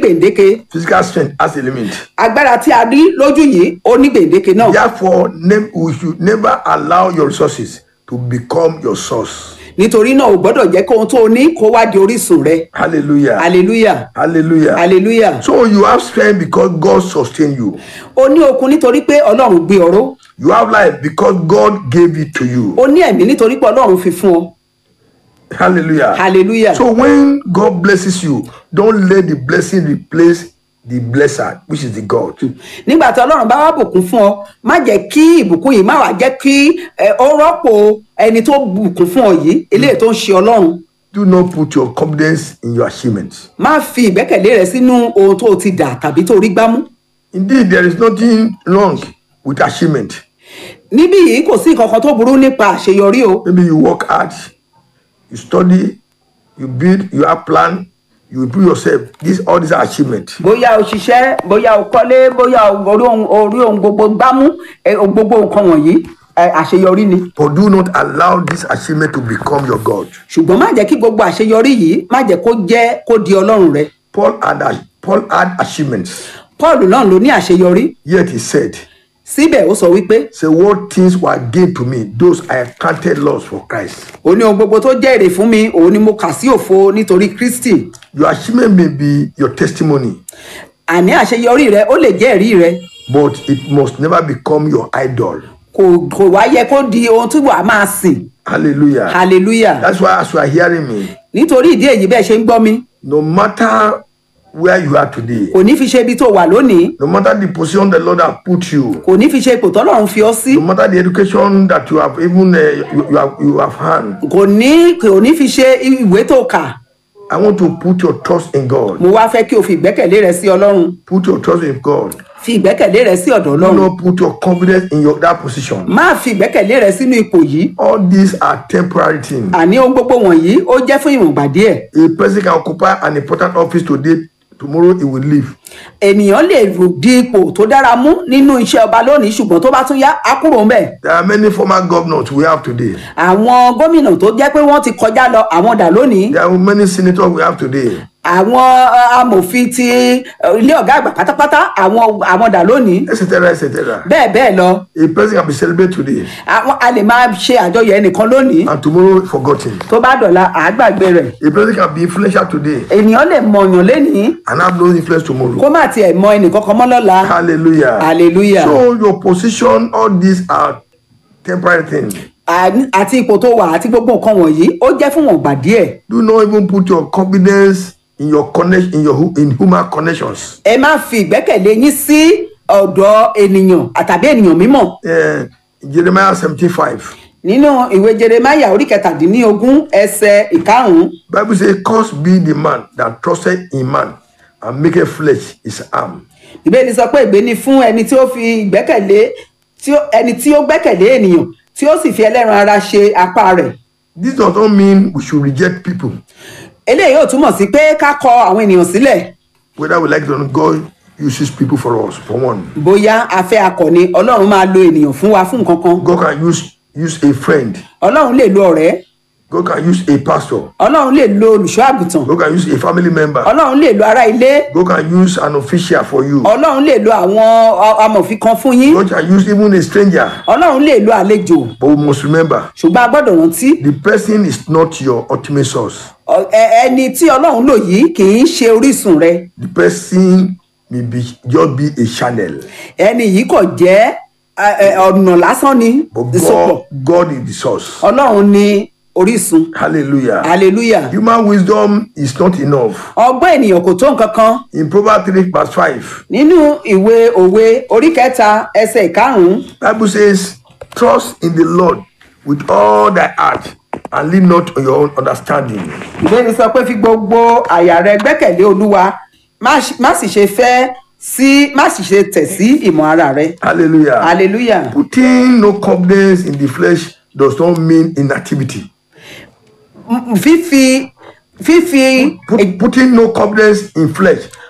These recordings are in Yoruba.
gbèǹdéke Physical strength has a limit. agbára tí a rí lójú yìí ó ní gbèǹdéke náà Therefore, ne- we should never allow your resources to become your source. nítorí náà o gbọ́dọ̀ jẹ́ kí ohun tó o ní kó wá di orísun rẹ Hallelujah. hallelujah Hallelujah. hallelujah So you have strength because God sustained you. o ní okun nítorí pé ọlọ́run gbé ọ̀rọ̀ You have life because God gave it to you. o ní ẹ̀mí nítorí pé ọlọ́run fi fún ọ Hallelujah. hallelujah So when God blesses you, don't let the blessing replace the blesser, which is the God. nígbà tí ọlọ́run bá wá bùkún fún ọ má jẹ́ kí ìbùkún yìí má wàá jẹ́ kí ẹ, ó rọ́pò ẹni tó bùkún fún ọ yìí eléyìí tó ń ṣe ọlọ́run Do not put your confidence in your achievements. má fi ìgbẹ́kẹ̀lé rẹ sínú ohun tó o ti dà tàbí tó rí gbámú Indeed, there is nothing wrong with achievement. níbí yìí kò sí nǹkan kan tó burú nípa àṣeyọrí o Maybe you work hard, you study, you build, you have plan, you improve yourself. These all these are achievements. bóyá o ṣiṣẹ́ bóyá o kọ́lé bóyá o orí ohun orí ohun gbogbo gbámú ẹ, o gbogbo nǹkan wọ̀nyí ẹ, àṣeyọrí ni But do not allow this achievement to become your God. ṣùgbọ́n má jẹ́ kí gbogbo àṣeyọrí yìí má jẹ́ kó jẹ́ kó di ọlọ́run rẹ Paul had Paul had achievements, paul náà ló ní àṣeyọrí yet he said, síbẹ̀ ó sọ wípé Say what things were gained to me, those I have counted loss for Christ. ó ní ohun gbogbo tó jẹ́ èrè fún mi òun ni mo kà sí òfo nítorí kristi Your achievement may be your testimony, àní àṣeyọrí rẹ ó lè jẹ́ ẹ̀rí rẹ but it must never become your idol. kò kò wá yẹ kó di ohun tí wàá máa sìn Hallelujah. hallelujah That's why as you are hearing me, nítorí ìdí èyí bẹ́ẹ̀ ṣe ń gbọ́ mi no matter where you are today, kò ní fi ṣe ibi tó wà lónìí no matter the position the Lord has put you, kò ní fi ṣe ipò tọ́lọ́run fi ọ́ sí no matter the education that you have even uh, you, you have you have had, kò ní kò ní fi ṣe ìwé tó kà I want to put your trust in God. mo wá fẹ́ kí o fi ìgbẹ́kẹ̀lé rẹ sí ọlọ́run Put your trust in God. fi ìgbẹ́kẹ̀lé rẹ sí ọ̀dọ̀ Do ọlọ́run not put your confidence in your that position. má fi ìgbẹ́kẹ̀lé rẹ sínú ipò yìí All these are temporary things. àní ohun gbogbo wọ̀nyí ó jẹ́ fún ìwọ̀nba díẹ̀ A person can occupy an important office today, tomorrow he will leave. ènìyàn lè di ipò tó dára mú nínú iṣẹ́ ọba lónìí ṣùgbọ́n tó bá tún yá á kúrò ńbẹ̀ There are many former governors we have today. àwọn gómìnà tó jẹ́ pé wọ́n ti kọjá lọ àwọn dà lónìí There are many senators we have today. àwọn uh, amòfin ti uh, ilé ọ̀gá àgbà pátápátá àwọn àwọn dà lónìí Etc. Etc. bẹ́ẹ̀ bẹ́ẹ̀ lọ A person can be celebrated today àwọn a lè máa ṣe àjọyọ̀ ẹnìkan lónìí and tomorrow forgotten. tó bá dọ̀la àágbàgbé rẹ̀ A person can be influential today ènìyàn lè mọ̀yàn lénìí and have no influence tomorrow. kó má tiẹ̀ mọ ẹnìkankan mọ́ lọ́la Hallelujah. hallelujah So your position, all these are temporary things. Àní- àti ipò tó wà àti gbogbo nǹkan wọ̀nyí ó jẹ́ fún wọn gbà díẹ̀ Do not even put your confidence in your connection in your hu- in human connections. ẹ má fi ìgbẹ́kẹ̀lé yín sí ọ̀dọ̀ ènìyàn àtàbí ènìyàn mímọ̀ Uh, Jeremiah 75. nínú ìwé jeremaya orí kẹtàdínlógún ẹsẹ̀ ìkarùn-ún Bible says, Cursed be the man that trusted in man and maketh flesh his arm. ìbéèrè sọ pé ìgbé ni fún ẹni tí ó fi ìgbẹ́kẹ̀lé tí ó- ẹni tí ó gbẹ́kẹ̀lé ènìyàn tí ó sì fi ẹlẹ́ran ara ṣe apá rẹ̀ This does not mean we should reject people. eléyìí ò túmọ̀ sí pé ká kọ àwọn ènìyàn sílẹ̀ Whether we like it or not, God uses people for us, for one. bóyá afẹ́ akọni ọlọ́run máa lo ènìyàn fún wa fún nǹkan kan God can use use a friend. ọlọ́run lè lo ọ̀rẹ́ God can use a pastor. ọlọ́run lè lo olùṣọ́ àgùntàn God can use a family member. ọlọ́run lè lo ará ilé God can use an official for you. ọlọ́run lè lo àwọn ọ- amòfin kan fún yín God can use even a stranger. ọlọ́run lè lo àlejò But we must remember, ṣùgbọ́n a gbọ́dọ̀ rántí the person is not your ultimate source. ọ- ẹ- ẹni tí ọlọ́run lò yìí kì í ṣe orísun rẹ The person may be just be a channel. ẹni yìí kò jẹ́ ẹ, ẹ, ọ̀nà lásán ni But ìsopọ̀ God, God is the source. ọlọ́run ni orísun Hallelujah. hallelujah Human wisdom is not enough. ọgbọ́n ènìyàn kò tó nǹkan kan In Proverbs 3 verse 5, nínú ìwé òwe orí kẹta ẹsẹ̀ ìkarùn-ún Bible says, Trust in the Lord with all thy heart and lean not on your own understanding. ìbéèrè sọ pé fi gbogbo àyà rẹ gbẹ́kẹ̀lé olúwa má ṣe- má sì ṣe fẹ́ sí má sì ṣe tẹ̀ sí ìmọ̀ ara rẹ Hallelujah. hallelujah Putting no confidence in the flesh does not mean inactivity. M- fífi fífi Put, putting no confidence in flesh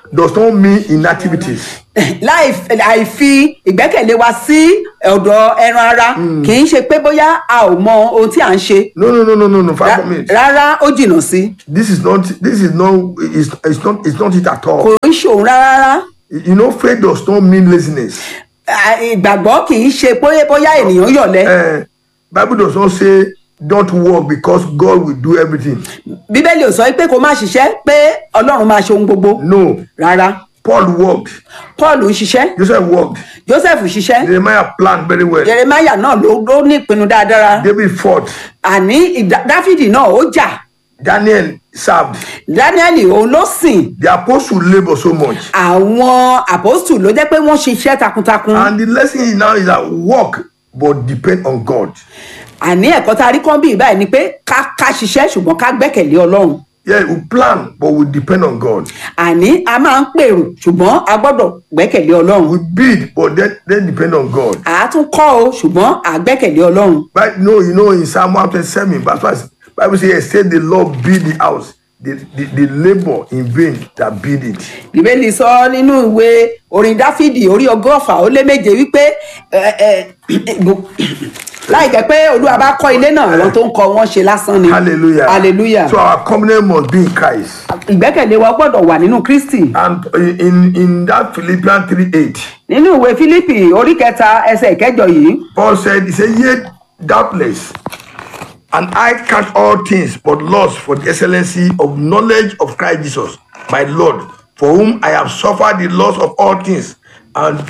does not mean inactivities. láì àìfi ìgbẹ́kẹ̀lé wa sí ọ̀dọ̀ ẹran ara kì í ṣe pé bóyá a ò mọ ohun tí à ń ṣe No, no, no, no, no, no. Five Rá- minutes. rárá ó jìnnà sí This is not. This is not. It's, it's not. It's not it at all. kò ń ṣòun rárá You know, faith does not mean laziness. À, ìgbàgbọ́ kì í ṣe bóyá bóyá ènìyàn yọ̀lẹ́ Uh, Bible does not say don't work because God will do everything. bíbélì ò sọ pé kó má ṣiṣẹ́ pé ọlọ́run máa ṣe ohun gbogbo No. rárá Paul worked. paul ń ṣiṣẹ́ Joseph worked. joseph ṣiṣẹ́ Jeremiah planned very well. jeremiah náà ló ló ní ìpinnu dáadáa David fought. àní ìdá- dáfídì náà ó jà Daniel served. daniel òun ló sìn The apostle labour so much. àwọn àpòstù ló jẹ́ pé wọ́n ṣiṣẹ́ takuntakun And the lesson is now is that work but depend on God. àní ẹ̀kọ́ tá a rí kán bí báyìí ni pé ká ká ṣiṣẹ́ ṣùgbọ́n ká gbẹ́kẹ̀lé ọlọ́run Yeah, we plan but we depend on God. àní a máa ń pèrò ṣùgbọ́n a gbọ́dọ̀ gbẹ́kẹ̀lé ọlọ́run We build but then, then depend on God. à á tún kọ́ o ṣùgbọ́n à á gbẹ́kẹ̀lé ọlọ́run But no, you know in Psalm 127, verse 5, Bible says, "Except the Lord build the house, the, the, the labor in vain that build it." bíbélì sọ nínú ìwé orin dáfídì orí ọgọ́fà ó lé méje wípé ẹ, ẹ, láì jẹ́ pé olúwa bá kọ́ ilé náà àwọn tó ń kọ́ wọn ṣe lásán ni Hallelujah. hallelujah So our covenant must be in Christ. ìgbẹ́kẹ̀lé wa gbọ́dọ̀ wà nínú kristi And in, in that Philippians 3 8, nínú ìwé fílípì orí kẹta ẹsẹ̀ ìkẹjọ yìí Paul said, He said, Yet doubtless, and I count all things but loss for the excellency of knowledge of Christ Jesus, my Lord, for whom I have suffered the loss of all things, and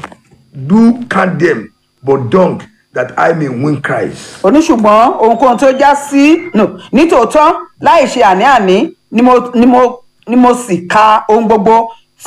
do count them but dung that I may win Christ. oníṣùgbọ́n ohunkóhun tó já sí no nítòótọ́ láì ṣe àní-àní ni mo ni mo ni mo sì ka ohun gbogbo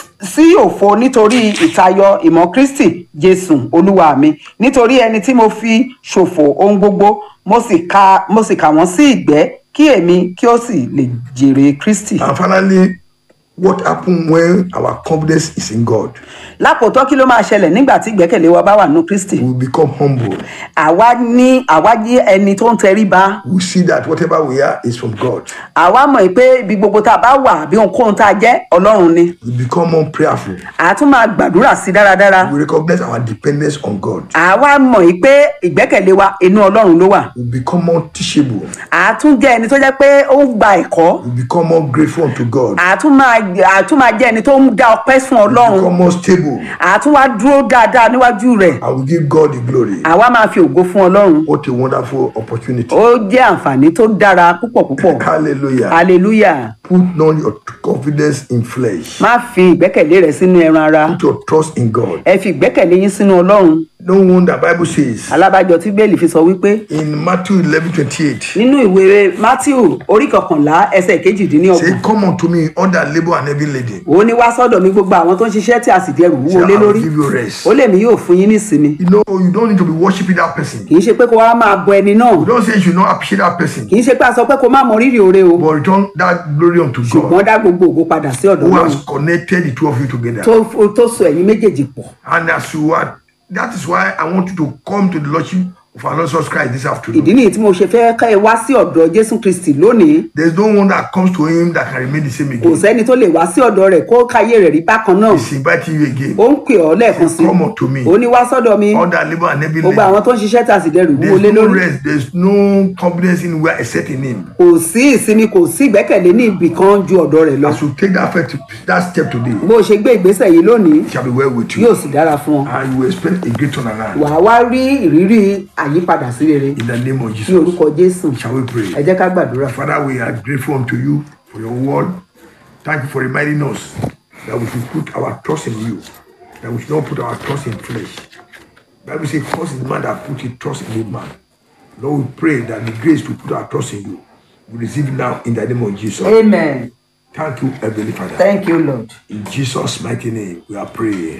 sí òfo nítorí ìtayọ ìmọ̀ kristi jésù olúwa mi nítorí ẹni tí mo fi ṣòfò ohun gbogbo mo sì ka mo sì kà wọ́n sí ìgbẹ́ kí èmi kí ó sì lè jèrè kristi. And finally, what happened when our confidence is in God? lákòótọ́ kí ló máa ṣẹlẹ̀ nígbà tí ìgbẹ́kẹ̀lé wa bá wà nínú kristi. We become humble. àwa ní àwa jẹ́ ẹni tó ń tẹríba We see that whatever we are is from God. àwa mọ̀ pé ibi gbogbo tá a bá wà bí ohunkóhun tá a jẹ́ ọlọ́run ni We become more prayerful. a tún máa gbàdúrà sí dáradára We recognize our dependence on God. àwa mọ̀ pé ìgbẹ́kẹ̀lé wa inú ọlọ́run ló wà We become more teachable. a tún jẹ́ ẹni tó jẹ́ pé ó ń gba ẹ̀kọ́ We become more grateful unto God. a tún máa a tún máa jẹ́ ẹni tó ń dá ọpẹ́ fún We ọlọ́run become more stable. a tún wá dúró dáadáa níwájú rẹ̀ And we give God the glory. àwa máa fi ògo fún ọlọ́run What a wonderful opportunity. ó jẹ́ àǹfààní tó dára púpọ̀ púpọ̀ Hallelujah. hallelujah Put not your confidence in flesh. má fi ìgbẹ́kẹ̀lé rẹ sínú ẹran ara Put your trust in God. ẹ fi ìgbẹ́kẹ̀lé yín sínú ọlọ́run No wonder Bible says alábàjọ tí bẹ́ẹ̀lì fi sọ wípé in Matthew 11 28, nínú ìwé matthew orí kọkànlá ẹsẹ̀ kejìdínlọ́gbọ̀n say, Come unto me, all that labor and heavy laden. ó ní wá sọ́dọ̀ mi gbogbo àwọn tó ń ṣiṣẹ́ tí a sì dẹrù wúwo Say, lé I will lórí give you rest. ó lè mí yóò fún yín nísinmi You know, you don't need to be worshiping that person. kì í ṣe pé kó wá máa bọ ẹni náà You don't say you should not appreciate that person, kì í ṣe pé a sọ pé kó má mọ rírì oore o but return that glory unto God ṣùgbọ́n dá gbogbo ògo padà sí ọ̀dọ̀ who náà has connected the two of you together. tó tó so ẹ̀yin méjèèjì pọ̀ And as you are, that is why I want you to come to the Lordship of our Lord Jesus Christ this afternoon. ìdí nìyí tí mo ṣe fẹ́ ká ẹ wá sí ọ̀dọ̀ jésù kristi lónìí There's no one that comes to him that can remain the same kò again. sẹ́ni tó lè wá sí ọ̀dọ̀ rẹ̀ kó káyé rẹ̀ rí bákan náà He's inviting you again. ó ń pè ọ́ lẹ́ẹ̀kan sí Come unto me. ó ní wá sọ́dọ̀ mi All that labor and heavy gbogbo laden. àwọn tó ń ṣiṣẹ́ tà sí dẹrù wúwo lé There's no lórí rest. There's no confidence in where except in him. kò sí ìsinmi kò sí ìgbẹ́kẹ̀lé ní ibì kan ju ọ̀dọ̀ rẹ̀ lọ As you take that, first, that step today, bó o ṣe gbé ìgbésẹ̀ yìí lónìí it shall be well with yóò you. sì dára fún ọ And you will expect a great turnaround wàá wá rí ìrírí àyípadà sí rere in the name of ní Jesus. orúkọ jésù Shall we ẹ pray? jẹ́ ká gbàdúrà Father, we are grateful unto you for your word. Thank you for reminding us that we should put our trust in you, that we should not put our trust in flesh. Bible says, "Trust is man that put his trust in a man." Lord, we pray that the grace to put our trust in you, we receive it now in the name of Jesus. amen Thank you, Heavenly Father. thank you lord In Jesus' mighty name, we are praying.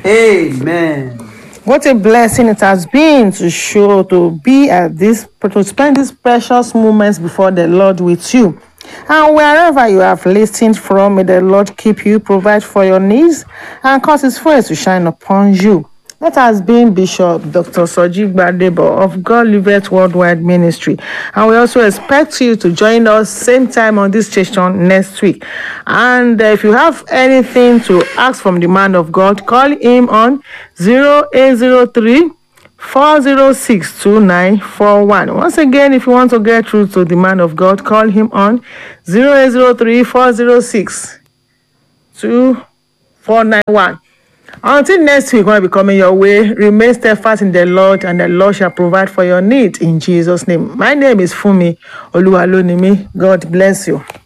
amen. What a blessing it has been to show to be at this to spend these precious moments before the Lord with you. And wherever you have listened from, may the Lord keep you, provide for your needs, and cause his face to shine upon you. That has been Bishop Dr. Soji Gbadebo of God Liveth Worldwide Ministry. And we also expect you to join us same time on this station next week. And uh, if you have anything to ask from the man of God, call him on 0803 406 2941. Once again, if you want to get through to the man of God, call him on 0803 406 2491. Until next week, when I be coming your way, remain steadfast in the Lord, and the Lord shall provide for your need in Jesus' name. My name is Fumi Oluwalonimi. God bless you.